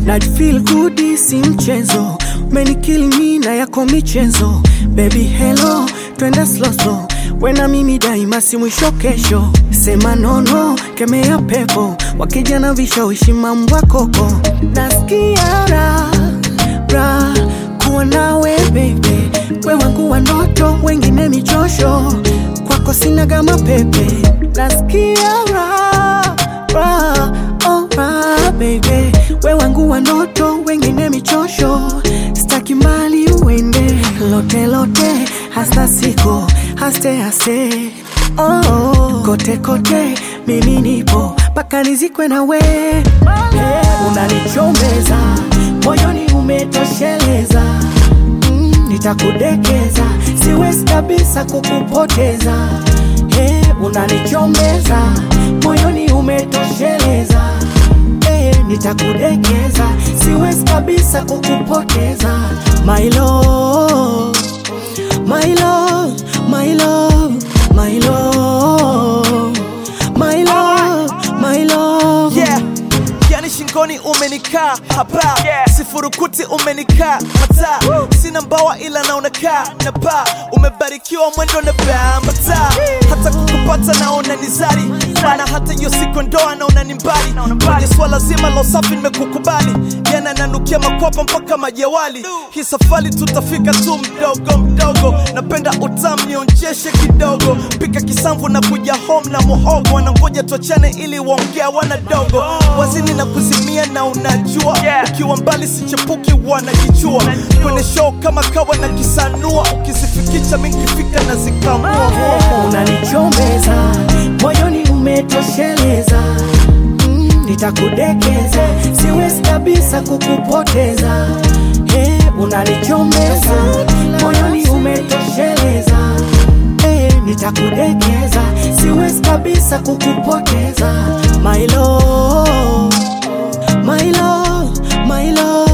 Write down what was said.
na feel good si mchezo umenikill me na yako michezo baby hello twende slow slow wena mimi daima si mwisho kesho sema nono kemea pepo wakija na vishawishi mambo ya koko nasikia raha raha kuwa nawe baby we wangu wa ndoto wengine michosho kwako sina gama pepe nasikia raha raha oh raha baby we wangu wa ndoto wengine michosho staki mbali uende lote lote hasta siko haste haste oh, oh. kote kote mimi nipo mpaka nizikwe na we hey, unanichombeza moyoni umetosheleza mm, nitakudekeza siwezi kabisa kukupoteza hey, unanichombeza moyoni umetosheleza hey, nitakudekeza siwezi kabisa kukupoteza my love, my love, my love, my love, my love, my love. yeah. yani shingoni umenikaa hapa sifurukuti umenikaa mata sina mbawa ila naonakaa na paa umebarikiwa mwendo na bambata hata kukupata naona ni zari maana hata hiyo siku ndoa naona ni mbali kwenye swala zima la usafi nimekukubali yana nanukia makwapa mpaka majewali hii safari tutafika tu mdogo mdogo napenda utam nionjeshe kidogo pika kisamvu na kuja home na muhogo wanangoja tuachane ili waongea wanadogo wazini na kuzimia na unajua ukiwa mbali sichepuki wanajichua kwenye show kama kawa na kisanua ukizifikisha mingifika na zikamua unanichombeza moyoni umetosheleza mm, nitakudekeza siwezi kabisa kukupoteza hey, unanichombeza moyoni umetosheleza hey, nitakudekeza siwezi kabisa kukupoteza my love, my love, my love